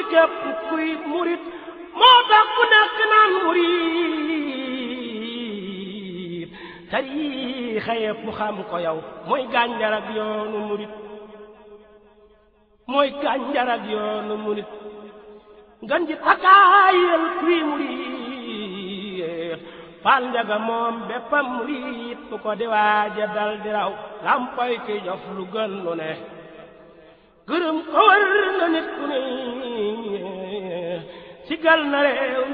képp kuy murit moo tax ku nekk naan murit tariixa yépp xam ko yow mooy gànjar ak yoonu murit mooy gànjar ak yoonu murit ngan ji takaayal kuy murit fal njaga moom béppam murit bu ko di waaja dal di raw lampoy ki jof lu gën lu ne gërëm ko war na nit ku ne sigal na réew